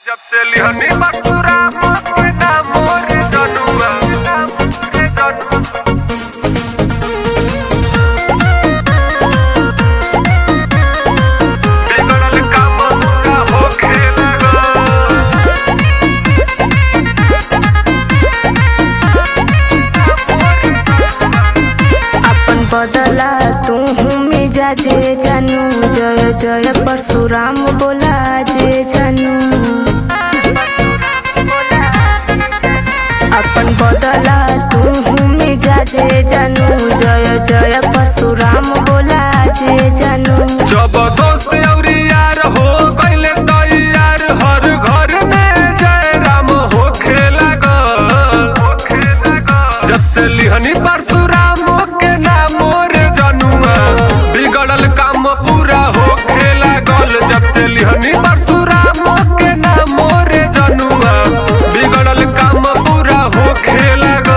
जब से लिहनी बटुरा के नाम मोर जनुआ के जनुआ बिगड़ल काम पूरा होखे लगल अपन बदला तू मिजाजे जानू जय जय परशुराम बोला जे जानू अपन बदला तू मिजाजे जानू जय जय परशुराम बोला जे जानू जब दोस्त अउरी यार हो गइले तैयार हर घर में जय राम होखे लागल जब से लिहनी परशुराम के नाम मोर जनुआ बिगड़ल काम पूरा होखे लागल जब से लिहनी परशुराम के नाम मोर जनुआ बिगड़ल काम पूरा होखे लागल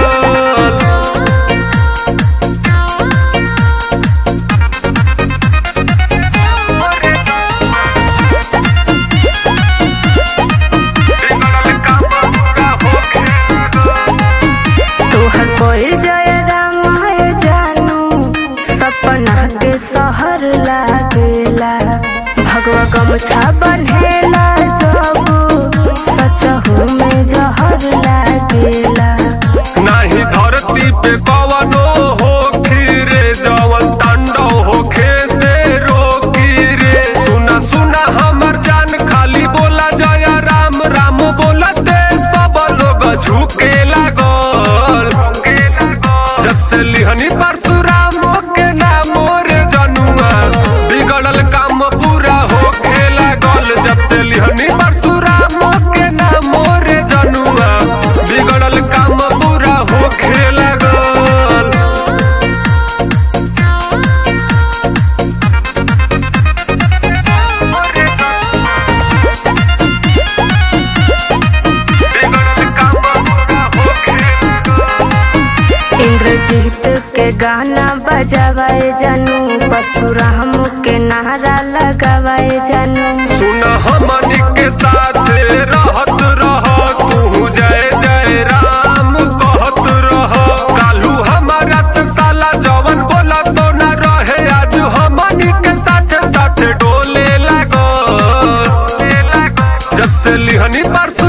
बिगड़ल काम पूरा होखे लागल तोहर कोई जय राम है जानू सपना के सहर लागेला भगवा गमछा बन्हेला जब सचहू में जहर लागेला नाही धरती पे कवनो हो रे जवन तांडव होखे से रोकी रे सुना सुना हमर जान खाली बोला जय राम राम बोलते सब लोग झुके लागल जब से लिहनी परशुराम के नाम रे जनुआ बिगड़ल काम पूरा होखे लागल जब से लिहनी परशुराम के नाम रे जनुआ बिगड़ल काम पूरा होखे लागल बिगड़ल काम पूरा होखे लागल इंद्रजीत के गाना बजावाए जानू परशुराम के नारा लगावाए जानू सुन हमनी के साथ रहत रह तू जय जय राम कहत रह कालू हमारा से साला जवन बोला तो न रहे आज हमनी के साथ साथ डोले लागल जब से लिहनी परसों